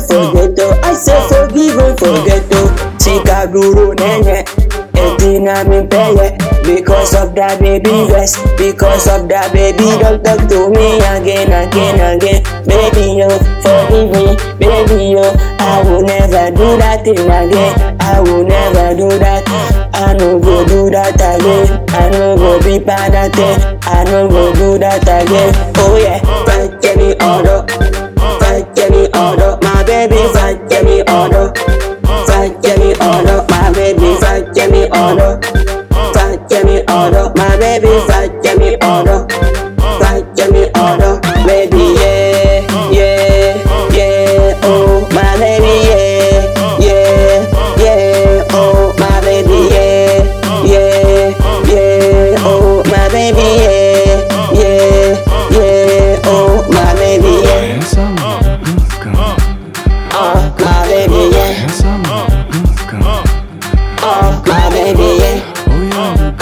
forget oh. I say forgive and forget oh. Sika duro nenye. Etina mi peye Because of that baby yes Because of that baby Don't talk to me again, again, again Baby yo, forgive me Baby yo, I will never do that thing again I will never do that I no go do that again I no go be bad at it I no go do that again Oh yeah, fight me order Fight me order My baby fight me order Fight me order My baby fight me order Fight me order My baby fight me order Fight me order Baby yeah, yeah, yeah Oh my baby yeah, yeah, yeah Oh my baby yeah, yeah, yeah Oh my baby yeah, yeah, yeah Oh my baby yeah Handsome, mm, Oh my baby yeah handsome, mm, Oh my baby yeah oh yeah,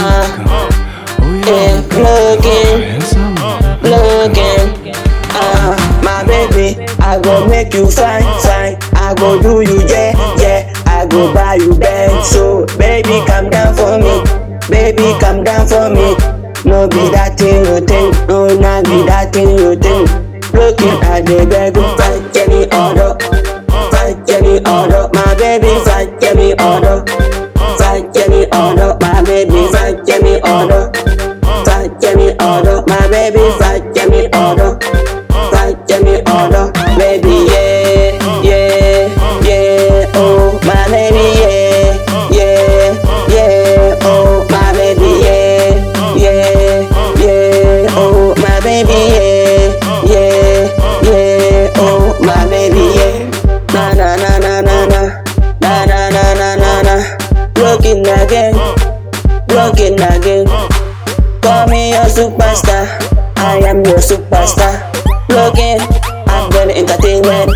oh Yeah, yeah, plug in handsome, plug in. Uh, my baby, I go make you fine, fine. I go do you, yeah, yeah. I go buy you bed, so baby, come down for me. Baby, come down for me. No be that thing you think, no, not be that thing you think. Looking at the bed, fight any order, fight any order. My baby, fight any order, fight any order. My baby, fight any order. Fight me order, my baby, fight me order, fight me order, baby, yeah, yeah, yeah, oh, my baby, yeah, yeah, yeah, oh, my baby, yeah, yeah, yeah, oh, my baby, yeah, yeah, yeah, oh, my baby, yeah, na na na na na na, na na na na na na, looking again, looking again. Call me your superstar. I am your superstar. Looking at the entertainment.